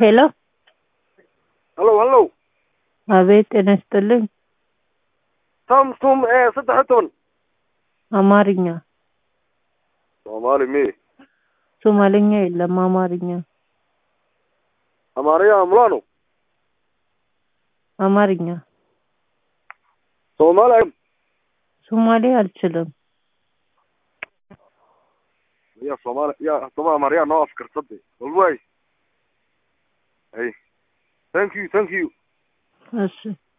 ሄሎ ሀሎ ሀሎ አቤት ጤና ይስጥልኝ samsung ee saddex iyo toban አማርኛ soomaali mi ሶማሌኛ የለም አማርኛ amaariya mulano አማርኛ soomaali ሶማሌ አልችልም ya soomaali ya toba amaariya noo afkarsade walway ay thank you thank you እሺ